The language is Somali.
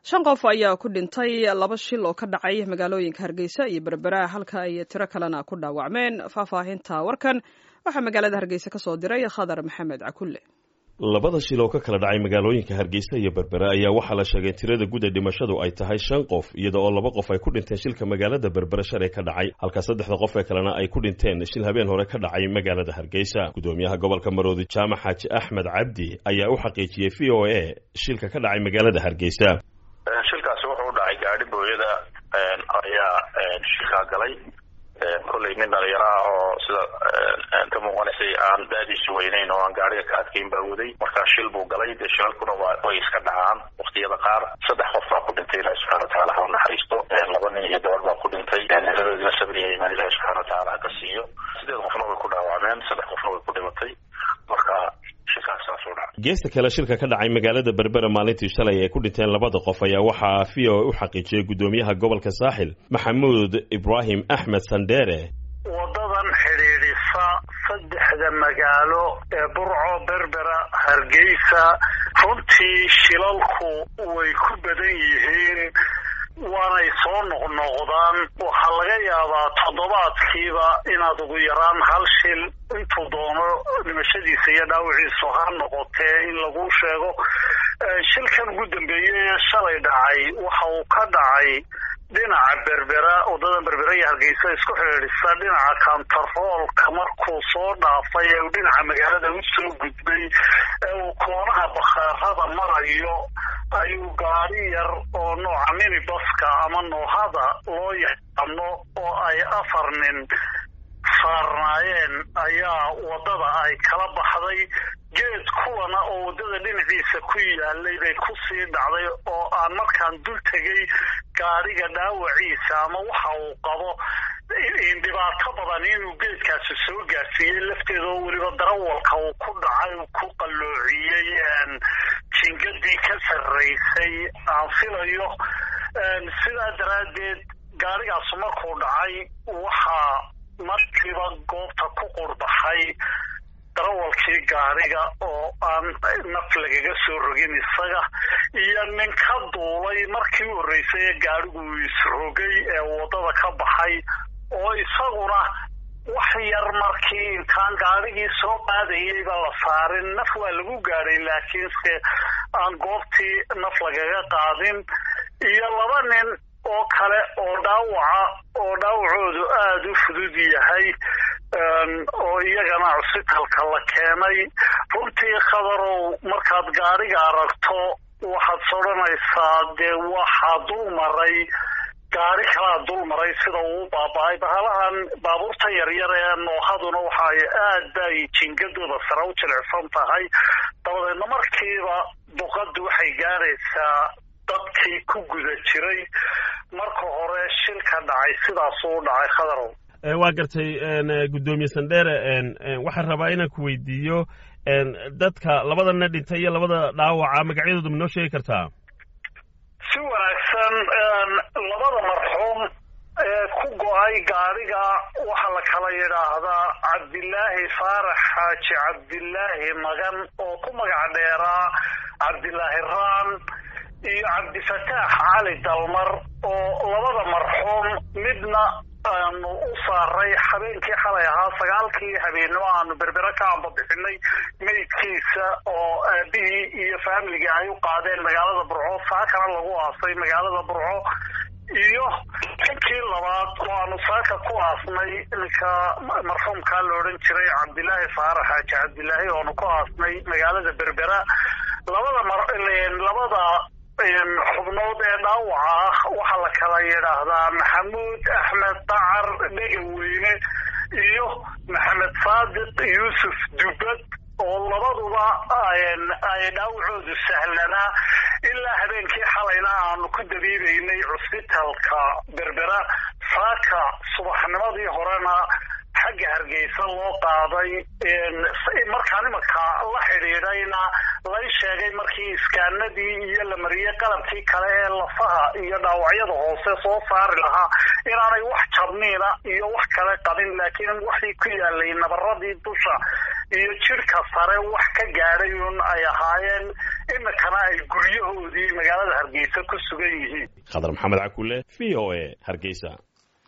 shan qof ayaa ku dhintay laba shil oo ka dhacay magaalooyinka hargeysa iyo berbera halka ay tiro kalena ku dhaawacmeen faahfaahinta warkan waxaa magaalada hargeysa ka soo diray khadar maxamed cakulle labada shil oo ka kala dhacay magaalooyinka hargeysa iyo berbera ayaa waxaa la sheegay tirada guud ee dhimashadu ay tahay shan qof iyada oo laba qof ay ku dhinteen shilka magaalada berbera shalay ka dhacay halka saddexda qof ee kalena ay ku dhinteen shil habeen hore ka dhacay magaalada hargeysa gudoomiyaha gobolka maroodi jaamac xaaji axmed cabdi ayaa u xaqiijiyey v o a shilka ka dhacay magaalada hargeysa shilkaasi wuxuu u dhacay gaadhi booyada ayaa shilkaa galay kollay nin dhalinyaro ah oo sida ka muuqanaysay aan daadiisu weynayn oo aan gaariga ka adkayn baa waday markaa shil buu galay dee shilalkuna way iska dhacaan waktiyada qaar saddex qof baa ku dhintay ilahi subxana wataala ha u naxariisto laba nin iyo gabar baa ku dhintay niladoodina sabriya imaan ilahi subxana wataala ha ka siiyo sideed qofna way ku dhaawacmeen saddex qofna way ku dhimatay marka geesta kale shilka ka dhacay magaalada berbera maalintii shalay ay ku dhinteen labada qof ayaa waxaa v o u xaqiijiyey gudoomiyaha gobolka saaxil maxamuud ibraahim axmed sandheere wadadan xidhiidhisa saddexda magaalo ee burco berbera hargeysa runtii shilalku way ku badan yihiin waanay soo noqnoqdaan waxaa laga yaabaa toddobaadkiiba inaad ugu yaraan hal shil intuu doono dhimashadiisa iyo dhaawiciisu ha noqotee in lagu sheego shilkan ugu dambeeyey ee shalay dhacay waxa uu ka dhacay dhinaca berbera waddadan berbera iyo hargeysa isku xidhiidhisa dhinaca kantaroolka markuu soo dhaafay ee uu dhinaca magaalada u soo gudbay ee uu koonaha bakhaarada marayo ayuu gaari yar oo nooca minibaska ama noohada loo yaqaano oo ay afar nin saarnaayeen ayaa waddada ay kala baxday geed kuwana oo waddada dhinaciisa ku yaalay bay ku sii dhacday oo aan markaan dul tegay gaadhiga dhaawaciisa ama waxa uu qabo dhibaato badan inuu geedkaasi soo gaarsiiyey lafteeda oo weliba darawalka uu ku dhacay uu ku qalloociyey jingadii ka sarraysay aan filayo sidaa daraaddeed gaadhigaasu markuu dhacay waxaa markiiba goobta ku qurbaxay darawalkii gaadhiga oo aan naf lagaga soo rogin isaga iyo nin ka duulay markii u horreysay ee gaadhigu isrogay ee waddada ka baxay oo isaguna wax yar markii intaan gaadhigii soo qaadayayba la saarin naf waa lagu gaadhay laakiinse aan goobtii naf lagaga qaadin iyo laba nin oo kale oo dhaawaca oo dhaawacoodu aada u fudud yahay oo iyagana cusbitalka la keenay runtii khadarow markaad gaadhiga aragto waxaad sodhanaysaa dee waxaa dul maray gaari kalaa dul maray sida uu baaba-ay bahalahan baabuurta yaryar ee noohaduna waxa ay aad bay jingadooda sare u jilicsan tahay dabadeedna markiiba duqaddu waxay gaaraysaa dadkii ku guda jiray marka hore shilka dhacay sidaasuu u dhacay khadarow waa gartay guddoomiye sandheere waxaan rabaa inaan ku weydiiyo dadka labadana dhintay iyo labada dhaawaca magacyadooda ma noo sheegi kartaa si wanaagsan labada marxuum ee ku go-ay gaadhiga waxaa la kala yidhaahdaa cabdilaahi faarax xaaji cabdilaahi magan oo ku magac dheeraa cabdilaahi raan iyo cabdifataax cali dalmar oo labada marxuum midna aanu u saaray habeenkii xalay ahaa sagaalkii habeennimo aanu berbera ka ambabixinay meydkiisa oo aabihii iyo faamiligii ay u qaadeen magaalada burco saakana lagu aasay magaalada burco iyo ninkii labaad oo aanu saaka ku aasnay ninka marxuumkaa la odhan jiray cabdilaahi faarax xaaji cabdilaahi oonu ku aasnay magaalada berbera labada labada xubnood ee dhaawaca ah waxaa la kala yidhaahdaa maxamuud axmed dacar dhegaweyne iyo maxamed saadiq yuusuf dubad oo labaduba ay dhaawacoodu sahlanaa ilaa habeenkii xalayna aanu ku dabiibaynay cusbitalka berbera saaka subaxnimadii horena xagga hargeysa loo qaaday markaan imanka la xidhiidhayna lay sheegay markii iskaanadii iyo la mariyey qalabkii kale ee lafaha iyo dhaawacyada hoose soo saari lahaa inaanay wax jabniina iyo wax kale qabin laakiin waxii ku yaalay nabaradii dusha iyo jidhka sare wax ka gaadhay un ay ahaayeen iminkana ay guryahoodii magaalada hargeysa ku sugan yihiin khadar maxamed cakule v o a hargeysa